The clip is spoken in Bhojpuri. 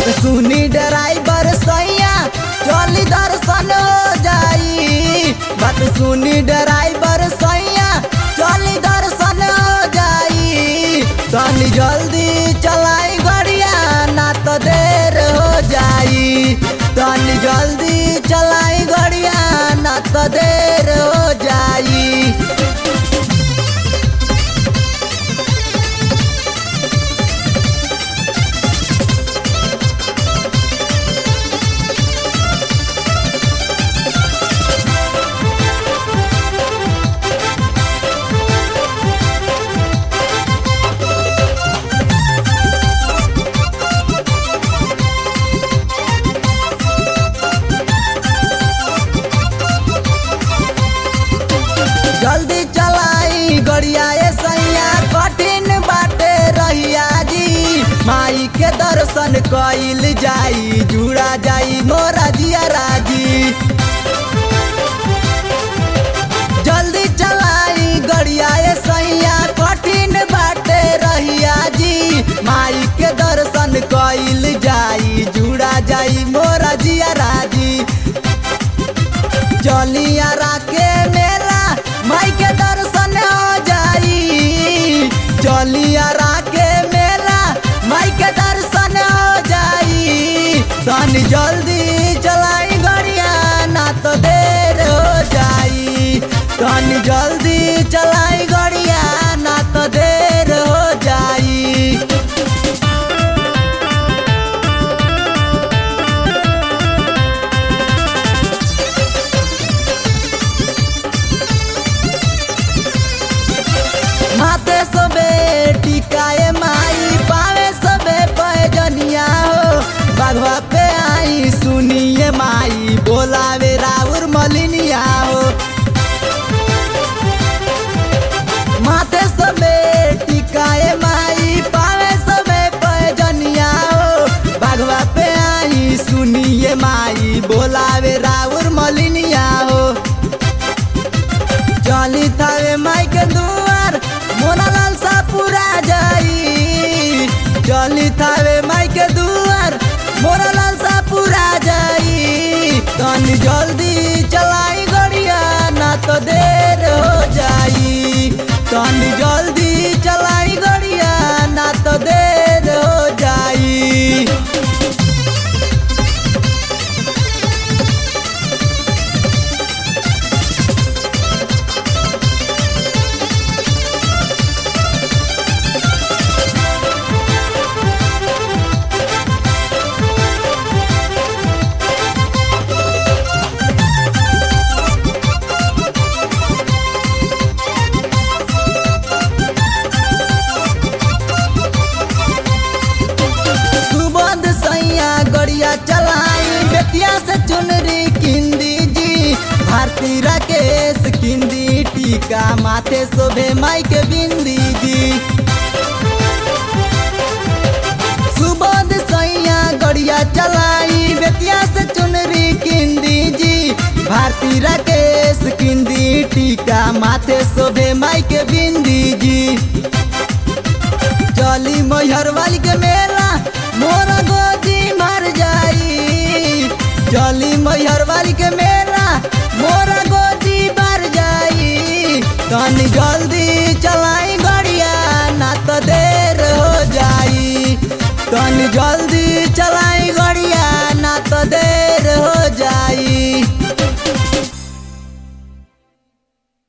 बात सुनी ड्राइवर सैया चली दर्शन हो जाई बात सुनी ड्राइवर सैया चली दर्शन हो जाई तनी जल्दी चलाई गड़िया ना तो देर हो जाई तनी जल्दी चलाई गड़िया ना तो देर हो जाई जल्दी चलाई गड़िया ए सैया कठिन बाटे रहिया जी माई के दर्शन कइल जाई जुड़ा जाई मोरा जिया राजी जल्दी चलाई गड़िया ए सैया कठिन बाटे रहिया जी माई के दर्शन कइल जाई जुड़ा जाई मोरा जिया राजी चलिया राके मेला माई के दर्शन हो जाई चलिया राके मेला माई के दर्शन हो जाई तनी जल्दी चलाई गड़िया ना तो देर हो जाई तनी जल्दी चलाई गड़िया ना तो देर हो जाई माथे सबे टिकाए माई पावे सबे पैजनिया हो बाघवा पे आई सुनिए माई बोलावे राउर मलिनिया हो माथे सबे टिकाए माई पावे सबे पैजनिया हो बाघवा पे आई सुनिए माई बोलावे राउर मलिनिया हो चली थावे माई के दुआर मोना लाल सा पूरा जाई चली थावे माई के दुआर मोना लाल सा पूरा जाई तनी जल्दी चलाई गड़िया ना तो देर हो जाई तनी जल्दी चलाई गड़िया ना तो देर हो जाई सुबोध सैया गड़िया चलाई बेटिया से चुनरी किंदी जी भारती राकेश किंदी टीका माथे शोभे माई के बिंदी जी सुबोध सैया गड़िया चलाई बेटिया से चुनरी किंदी जी भारती राकेश किंदी टीका माथे शोभे माई के बिंदी जी चली मैहर वाली के मेला मोरा गोदी मर जाई चली मैहर वाली के मेला मोरा गोदी मर जाई तनी जल्दी चला